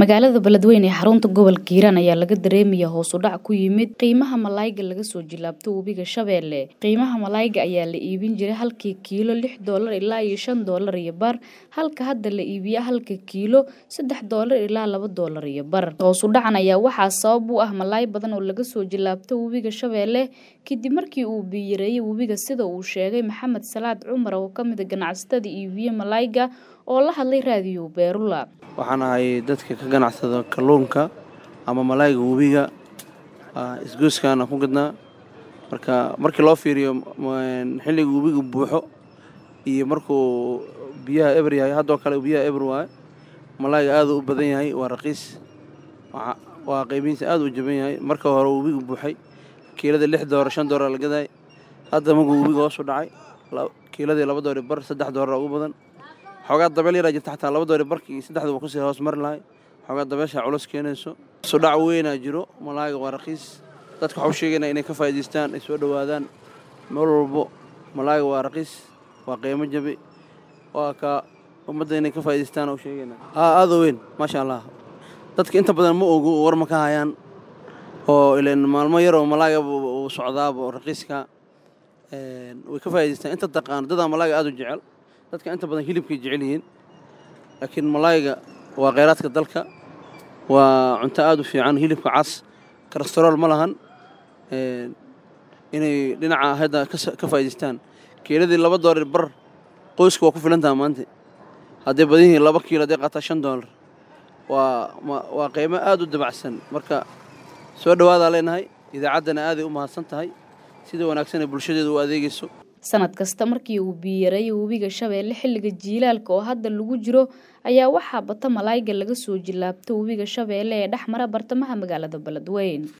magaalada beledweyne ee xarunta gobolka hiiraan ayaa laga dareemaya hoos u dhac ku yimid qiimaha malaayga laga soo jilaabto webiga shabeelle qiimaha malaayga ayaa la iibin jiray halkii kiilo lix doolar ilaa iyo shan doolar iyo bar halka hadda la iibiya halka kiilo saddex doolar ilaa laba doolar iyo bar hoos u dhacan ayaa waxaa sabab u ah malaay badan oo laga soo jilaabto webiga shabeelle kadib markii uu biyareeyey webiga sida uu sheegay maxamed salaad cumar oo ka mida ganacsatada iibiye malaayga oo la hadlay raadiyo beerula waxaan ahay dadka ka ganacsada kalluunka ama malaayga webiga isgoyskaana ku gadnaa marka markii loo fiiriyo xilliga webiga buuxo iyo markuu biyaha eber yahay haddoo kale biyaha eber waaye malaayga aaduu u badan yahay waa raqiis waa qaybihiisa aad u jaban yahay marka hore webiga buuxay kiilada lix doolar shan doolar la gadaay hadda markuu webiga hoosu dhacay kiiladii laba doori bar saddex doolar ugu badan xoogaa dabeel yaraa jirta xataa laba doori barkii saddexda waa kusii hoos mari lahay xoogaa dabeesha culus keenayso sudhac weynaa jiro malaayga waa raqiis dadka waxau sheegayna inay ka faa'idaystaan ay soo dhowaadaan meel walbo malaayga waa raqiis waa qiimo jabi waa ka ummadda inay ka faa'idaystaan u sheegayna aa aada weyn maasha allah dadka inta badan ma ogo war ma ka hayaan oo ilan maalmo yaroo malaayga uu socdaaba raqiiska way ka faa'idaystaan inta taqaan dadaa malaayga aada u jecel dadka inta badan hilibkay jecel yihiin laakiin malaayga waa kheyraadka dalka waa cunto aada u fiican hilibka cas karastorool ma lahan inay dhinaca hadda ka faa'idaystaan kiiladii laba doolar bar qoyska waa ku filantaha maanta hadday badan yihiin laba kiilo hadday qaataa shan doolar waa waa qiimo aada u dabacsan marka soo dhowaadaa leenahay idaacaddana aaday u mahadsan tahay sida wanaagsan ee bulshadeedu u adeegayso sanad kasta markii uu biyareeyo webiga shabeelle xilliga jiilaalka oo hadda lagu jiro ayaa waxaa bata malaayga laga soo jilaabto webiga shabeelle ee dhex mara bartamaha magaalada beledweyn